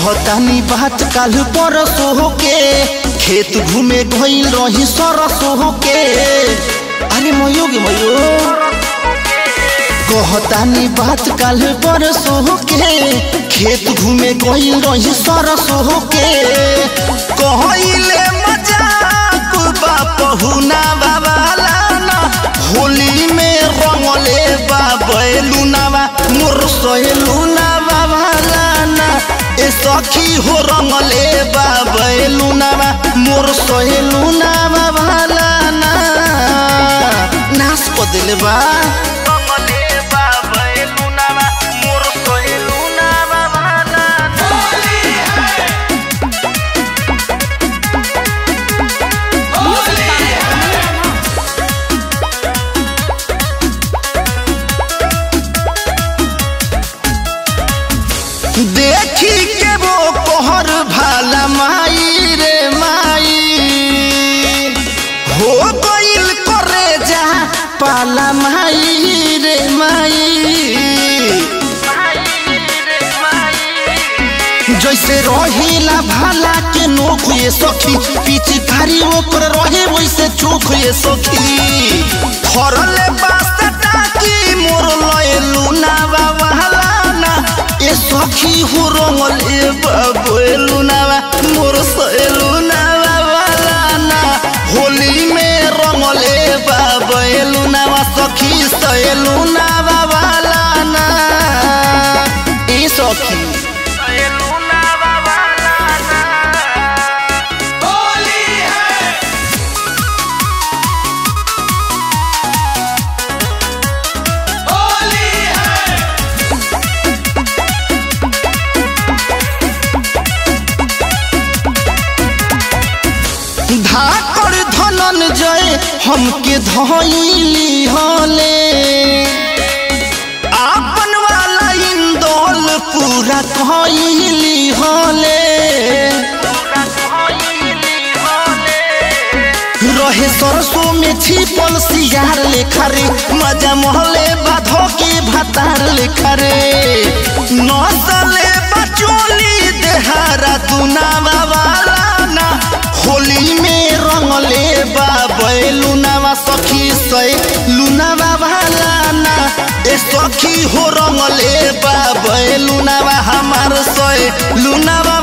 कहतानी बात काल परसो होके खेत घूमे गइल रही सरसो होके अरे मयो गे मयो कहतानी बात काल परसो होके खेत घूमे गइल रही सरसो होके कहइले मजाक बा पहुना बाबाला ना होली में रंगले बा बैलुनावा मोर सहेलुना बाबाला ना ए सखी हो रंगले बा बैलुनावा मोर सहेलुना बाबाला ना नाश क दिले बा रंगले बा बैलुनावा मोर सहेलुना बाबाला ना देखी के वो कोहर भाला माई रे माई हो गइल करे जा पाला माई रे माई जैसे रहिला भाला के नोख ये सखी पिचकारी ओकर रहे वैसे चोख ये सखी फरले बास्ता टाकी मोर लए लूना बाबाला ना ए सखी हो रंगल ए बाबू ए लूनावा मोर से लूनावा बाबाला ना होली में रंगल ए बाबू ए लूनावा सखी से लूनावा बाबाला ना ए सखी धाकर धनंजय हमके धइली हले आपन वाला इंदौल पूरा कहली हले रहे सरसों में छिपल सियार लेखा रे मजा महले बाधो के भातार लेखा रे नसले बचोली देहारा दुनावा वाला ना होली में रंगले बा बैलुनावा सखी से लुनावा वाला ना ए सखी हो रंगले बा बैलुनावा हमार से लुनावा